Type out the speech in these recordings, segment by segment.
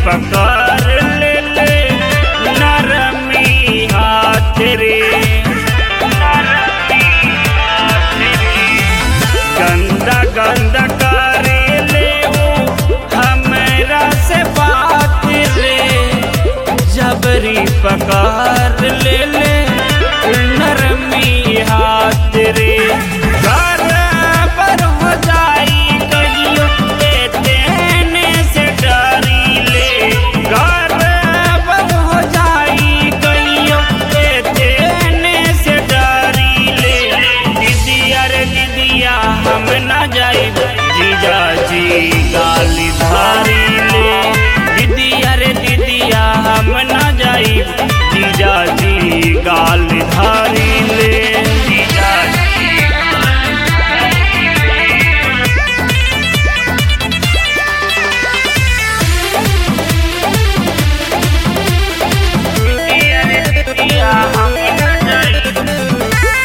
पकड़ ले ले नरमी हाथ रे गंदा गंदा करे ले वो हमरा से बात रे जबरी पकड़ ले ले नरमी हाथ रे बराबर हो जाई कहियो ए देने से डरी ले बराबर हो जाई कहियो ए देने से डरी ले दीदिया रे दीदिया हम ना जाई जीजा जी गाली धारी ले दीदिया रे दीदिया हम ना जाई जीजा जी गाली धारी ले जीजा जी दीदिया रे दीदिया हम ना जाई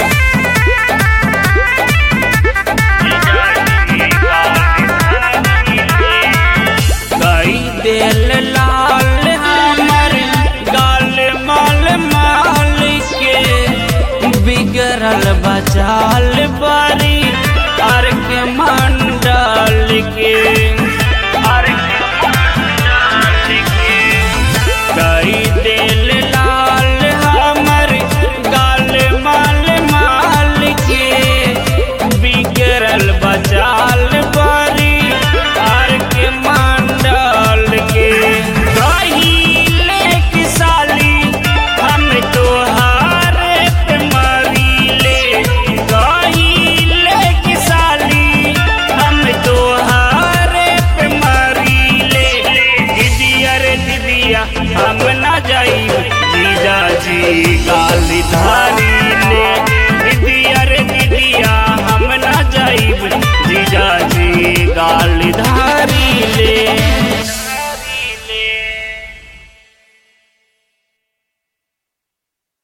कई दिल लाल हमर गाल माल माल के बिगड़ल बचाल बारी अर के मंडल के अर के मंडल के कई दिल लाल हमर गाल माल माल के बिगड़ल बचाल बारी आर के मंडल के कहिले की साली हम तोहार पे मरीले कहिले की साली हम तोहार पे मरीले दीदिया रे दीदिया हम ना जाई जीजा जी गाली धार